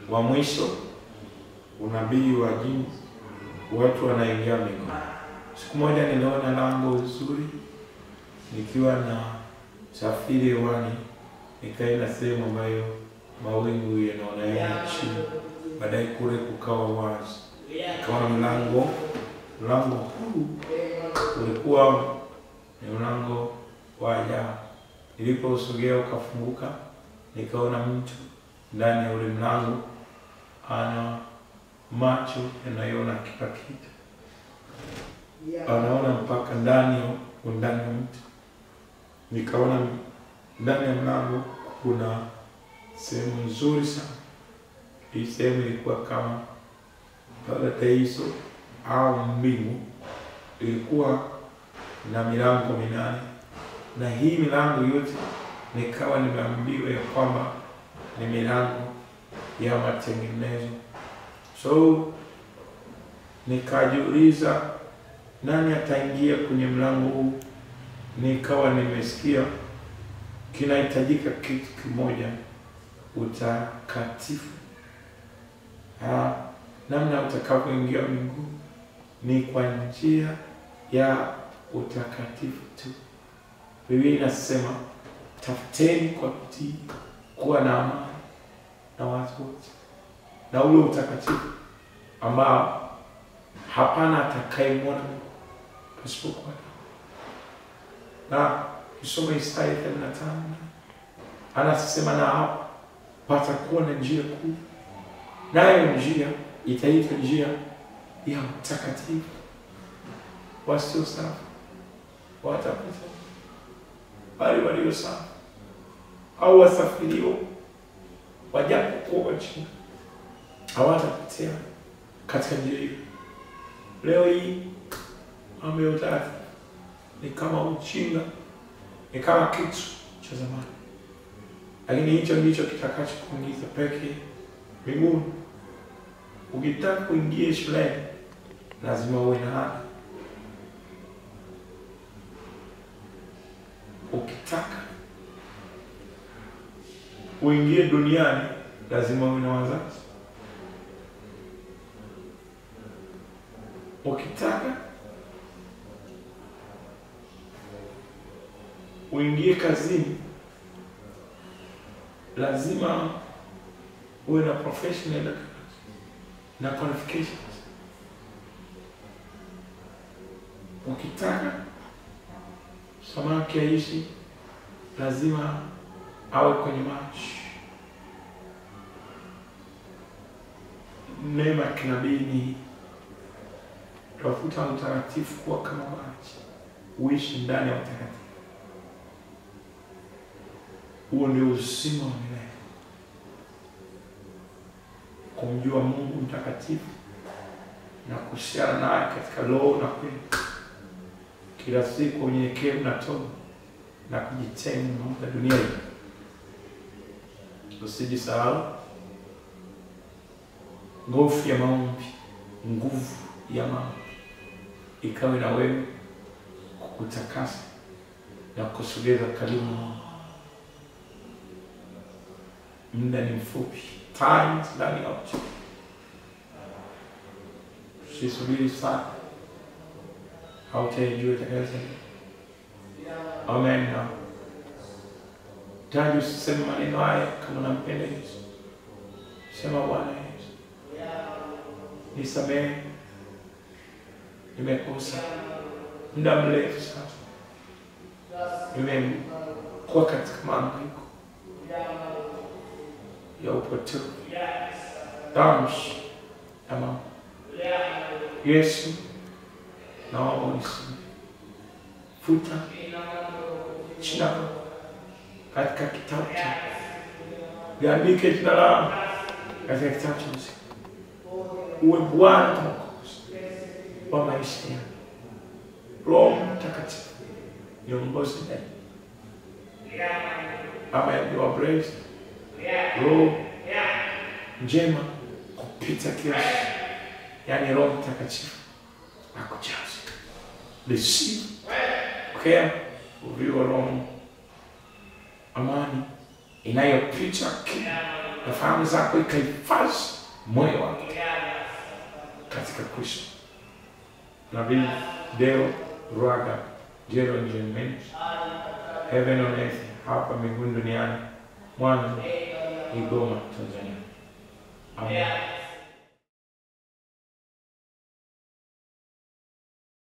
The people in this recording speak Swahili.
wa mwisho, unabii wa jinsi watu wanaingia mbinguni. Siku moja niliona lango zuri nikiwa na safiri hewani, nikaenda sehemu ambayo mawingu yanaonekana chini, baadaye kule kukawa wazi, nikaona mlango. Mlango huu ulikuwa ni mlango wa ajabu. Nilipousogea ukafunguka, nikaona mtu ndani ya ule mlango ana macho yanayoona kila kitu, anaona mpaka ndani ya undani wa mtu. Nikaona ndani ya mlango kuna sehemu nzuri sana. Hii sehemu ilikuwa kama paradiso au mbingu, ilikuwa na milango minane, na hii milango yote nikawa nimeambiwa ya kwamba ni milango ya matengenezo. So nikajiuliza nani ataingia kwenye mlango huu? Nikawa nimesikia kinahitajika kitu kimoja, utakatifu. Ah, namna utakavyoingia mbinguni ni kwa njia ya utakatifu tu. Biblia inasema tafuteni kwa bidii kuwa na amani na watu wote na ule utakatifu ambao hapana atakayemwona Mungu pasipokuwa na kisoma Isaya 35 anasema, na hapa patakuwa na njia kuu, nayo njia itaitwa njia ya utakatifu. Wasio safi watapita, bali walio safi au wasafirio wajapokuwa wajinga hawatapitia katika njia hiyo. Leo hii mambo ya utatu ni kama ujinga, ni kama kitu cha zamani, lakini hicho ndicho kitakacho kuingiza peke mbinguni. Ukitaka kuingia shuleni lazima uwe na ada. Ukitaka uingie duniani lazima uwe na wazazi. Ukitaka uingie kazini lazima uwe na professional na qualifications. Ukitaka samaki aishi lazima awe kwenye maji. Neema ya kinabii ni tafuta utakatifu kuwa kama maji, uishi ndani ya utakatifu. Huo ndio uzima wa milele, kumjua Mungu mtakatifu na kuhusiana naye katika roho na kweli, kila siku unyenyekevu na toba na kujitenga na mambo ya dunia hii. Usijisahau nguvu ya maombi, nguvu ya maombi ikawe na wewe kukutakasa na kusogeza karibu na Mungu. Muda ni mfupi, time is running out. Usisubiri sana, hautaijua itakayotendeka. Amen. Na taji, usiseme maneno haya kama unampenda Yesu. Sema, Bwana Yesu, nisamehe, nimekosa muda mrefu sasa, nimekuwa katika maangaiko ya upotevu, dhambi na mambo. Yesu, naomba unisamehe, futa jina langu katika kitabu cha liandike jina langu katika kitabu cha uzima, uwe Bwana na Mwokozi wa maisha yangu. Roho Mtakatifu niongoze ndani ama yamewa blessed roho njema kupita kiasi, yaani Roho Mtakatifu akujaze. Receive, pokea uvio wa Roho, amani inayopita kila na fahamu zako ikahifadhi moyo wako katika Kristo. Nabii Deo Ruaga Jero Njemeni Heaven on Earth hapa mbinguni duniani Mwanza Igoma Tanzania. Amen.